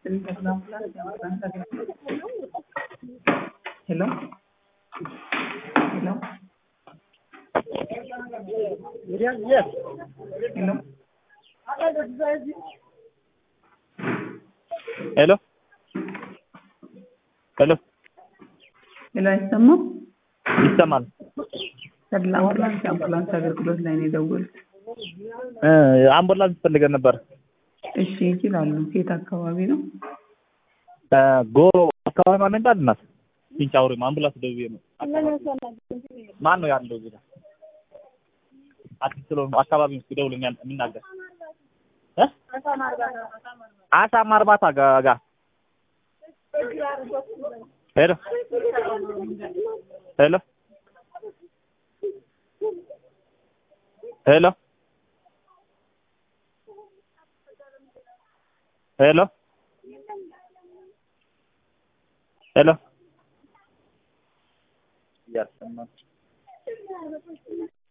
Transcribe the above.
Hello? Hello? Yes. Hello? ሄሎ ሄሎ ሄሎ አይሰማም? ይሰማል። ተድላ አምቡላንስ የአምቡላንስ አገልግሎት ላይ ነው የደወሉት። እ አምቡላንስ ፈልገን ነበር። እሺ ይችላሉ። የት አካባቢ ነው? እ ጎሮ አካባቢ ማን ይባል እናት ፊንጫውሪ አምቡላንስ ደውዬ ነው። ማን ነው ያለው እዚህ ጋር? አዲስ ስለሆኑ አካባቢ ውስጥ ይደውልኛል የሚናገር እ አሳማ እርባታ ጋ- ጋር ሄሎ ሄሎ ሄሎ ሄሎ ሄሎ እያሰማን